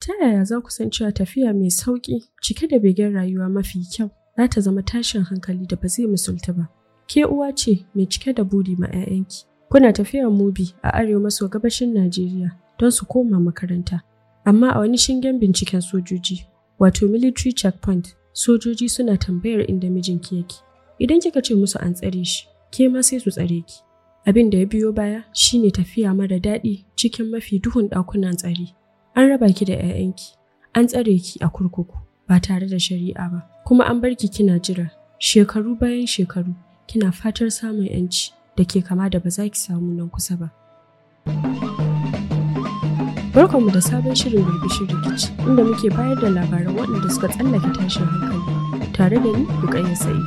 Ta yaya za ku san cewa tafiya mai sauƙi cike da begen rayuwa mafi kyau za ta zama tashin hankali da ba zai misulta ba? Ke uwa ce mai cike da buri ma 'ya'yanki. Kuna tafiyar mubi a arewa maso gabashin Najeriya don su koma makaranta. Amma a wani shingen binciken sojoji, wato military checkpoint, sojoji suna tambayar inda mijinki yake. Idan kika ce musu an tsare shi, ke ma sai su tsare ki. Abin da ya biyo baya shine tafiya mara daɗi cikin mafi duhun ɗakunan tsare. An raba ki da 'ya'yanki, an tsare ki a kurkuku ba tare da shari'a ba, kuma an bar ki kina jira shekaru bayan shekaru kina fatar samun 'yanci da ke kama da ba za ki samu nan kusa ba. Barkanmu da sabon shirin birbishin rikici inda muke bayar da labaran waɗanda suka tsallake tashin hankali tare da ni Rukayya Sa'id.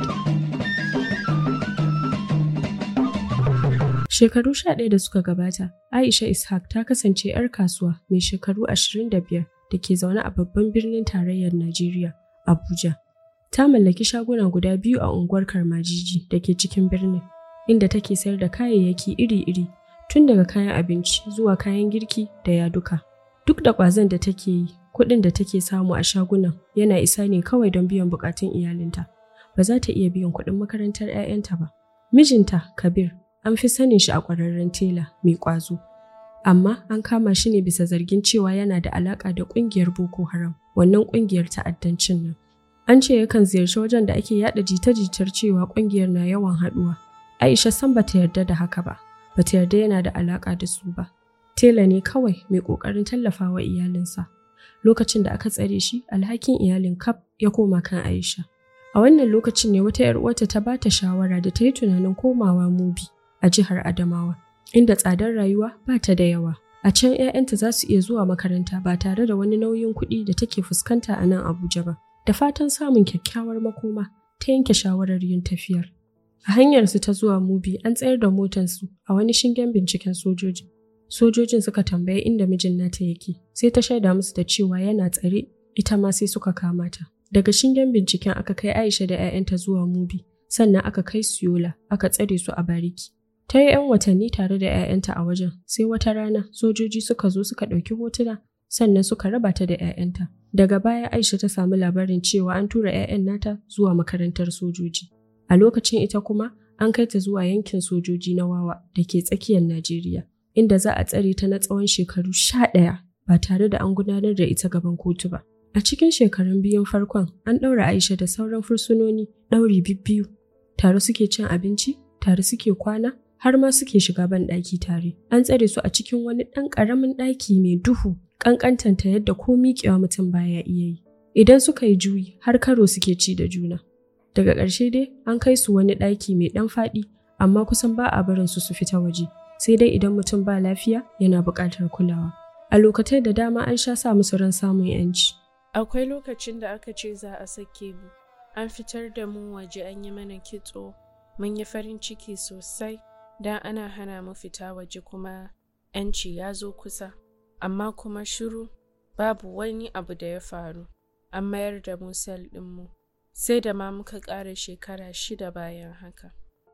Shekaru sha ɗaya da suka gabata, Aisha Ishaq ta kasance 'yar kasuwa mai shekaru 25 da ke zaune a babban birnin tarayyar Najeriya, Abuja. Ta mallaki shaguna guda biyu a unguwar Karmajiji da ke cikin birnin, inda take sayar da kayayyaki iri-iri, tun daga kayan abinci zuwa kayan girki da yaduka. Duk da ƙwazon da take yi, kuɗin da take samu a shagunan yana isa ne kawai don biyan buƙatun iyalinta. Ba za ta iya biyan kuɗin makarantar 'ya'yanta ba. Mijinta, Kabir, an fi sanin shi a ƙwararren tela mai ƙwazo. Amma an kama shi ne bisa zargin cewa yana da alaƙa da ƙungiyar Boko Haram, wannan ƙungiyar ta'addancin nan. An ce yakan ziyarci wajen da ake yaɗa jita-jitar cewa ƙungiyar na yawan haɗuwa. Aisha san bata yarda da haka ba, bata yarda yana da alaƙa da su ba. Tela ne kawai mai ƙoƙarin tallafawa iyalinsa. Lokacin da aka tsare shi, alhakin iyalin kaf ya koma kan Aisha. A wannan lokacin ne wata 'yar uwarta ta bata shawara da ta yi tunanin komawa Mubi a jihar Adamawa, inda tsadar rayuwa ba ta da yawa. A can 'ya'yanta za su iya zuwa makaranta ba tare da wani nauyin kuɗi da take fuskanta a nan Abuja ba. Da fatan samun kyakkyawar makoma, ta yanke shawarar yin tafiyar. A hanyarsu ta zuwa Mubi an tsayar da motarsu a wani shingen binciken sojoji. Sojojin suka tambayi inda mijin nata yake, sai ta shaida musu da cewa yana tsare, ita ma sai suka kama ta. Daga shingen binciken aka kai Aisha da 'ya'yanta zuwa Mubi, sannan aka kai su Yola, aka tsare su a bariki. Ta yi 'yan watanni tare da 'ya'yanta a wajen, sai wata rana sojoji suka zo suka ɗauki hotuna, sannan suka raba ta da 'ya'yanta. Daga baya Aisha ta samu labarin cewa an tura 'ya'yan nata zuwa makarantar sojoji. A lokacin ita kuma an kai ta zuwa yankin sojoji na Wawa da ke tsakiyar Najeriya, inda za a tsare ta na tsawon shekaru sha ɗaya ba tare da an gudanar da ita gaban kotu ba. A cikin shekarun biyun farkon an ɗaura Aisha da sauran fursunoni ɗauri bibbiyu. Tare suke cin abinci, tare suke kwana, har ma suke shiga ban ɗaki tare. An tsare su a cikin wani ɗan ƙaramin ɗaki mai duhu, ƙanƙantanta yadda ko miƙewa mutum baya iya yi. Idan suka yi juyi, har karo suke ci da juna. Daga ƙarshe dai an kai su wani ɗaki mai ɗan faɗi, amma kusan ba a barin su su fita waje, sai dai idan mutum ba lafiya yana buƙatar kulawa. A lokatai da dama an sha sa musu ran samun 'yanci. Akwai lokacin da aka ce za a sake mu, an fitar da mu waje an yi mana kitso, mun yi farin ciki sosai, don ana hana mu fita waje kuma 'yanci ya zo kusa. Amma kuma shiru, babu wani abu da ya faru, an mayar da mu sel ɗinmu, sai da ma muka ƙara shekara shida bayan haka.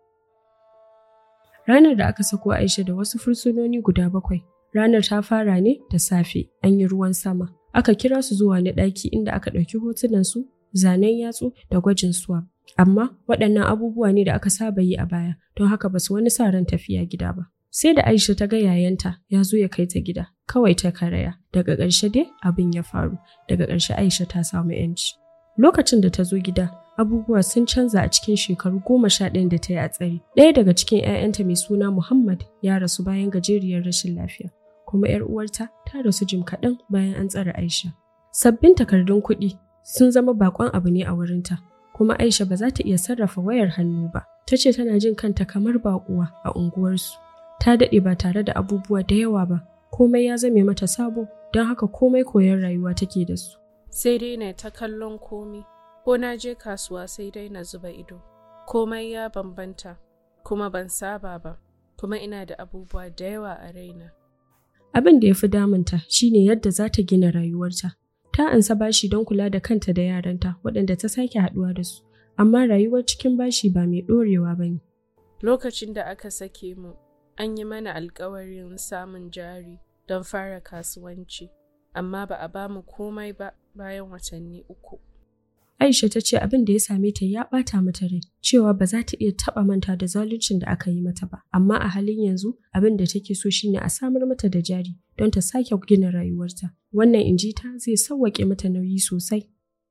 Ranar da aka sako Aisha da wasu fursunoni guda bakwai, ranar ta fara ne da safe, an yi ruwan sama. aka kira su zuwa wani ɗaki inda aka ɗauki hotunansu, zanen yatsu da gwajin swab. Amma waɗannan abubuwa ne da aka saba yi a baya, don haka ba su wani sa ran tafiya gida ba. Sai da Aisha ta ga yayanta ya zo ya kai ta gida, kawai ta karaya. Daga ƙarshe dai abin ya faru, daga ƙarshe Aisha ta samu 'yanci. Lokacin da ta zo gida, abubuwa sun canza a cikin shekaru goma sha ɗayan da ta yi a tsare. Ɗaya daga cikin 'ya'yanta mai suna Muhammad ya rasu bayan gajeriyar rashin lafiya. kuma 'yar uwarta ta rasu jim kaɗan bayan an tsare Aisha. Sabbin takardun kuɗi sun zama bakon abu ne a wurinta, kuma Aisha ba za ta iya sarrafa wayar hannu ba. Ta ce tana jin kanta kamar baƙuwa a unguwarsu. Ta daɗe ba tare da abubuwa da yawa ba, komai ya zame mata sabo, don haka komai koyon rayuwa take da su. Sai dai na ta kallon komi, ko na je kasuwa sai dai na zuba ido. Komai ya bambanta, kuma ban saba ba, kuma ina da abubuwa da yawa a raina. Abin da ya fi damunta shine yadda za ta gina rayuwarta. Ta ansa bashi don kula da kanta da yaranta waɗanda ta sake haɗuwa da su, amma rayuwar cikin bashi ba mai ɗorewa ba ne. Lokacin da aka sake mu, an yi mana alkawarin samun jari don fara kasuwanci. amma ba a ba mu komai ba bayan watanni uku. Aisha ta ce abin da ya same ta ya ɓata mata rai, cewa ba za ta iya taɓa manta da zaluncin da aka yi mata ba, amma a halin yanzu abin da take so shine a samar mata da jari don ta sake gina rayuwarta. Wannan inji ta zai sauwaƙe mata nauyi sosai.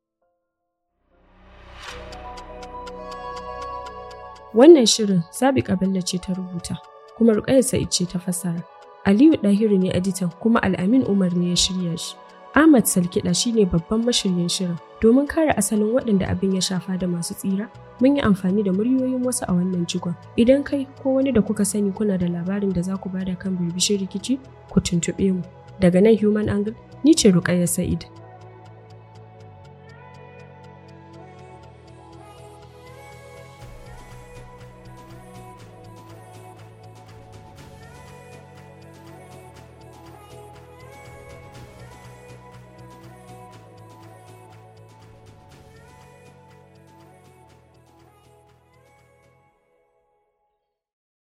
Wannan shirin Zabi Kabella ce ta rubuta, kuma Rukayya Sa'id ce ta fassara. Aliyu Dahiru ne editan kuma Al'amin Umar ne ya shirya shi. Ahmad Salkiɗa shine babban mashiryin shirin. Domin kare asalin waɗanda abin ya shafa da masu tsira, mun yi amfani da muryoyin wasu a wannan jigon. Idan kai ko wani da kuka sani kuna da labarin da za ku bada kan birbishin rikici, ku tuntuɓe mu. Daga nan Human Angle, ni ce Rukayya Sa'id.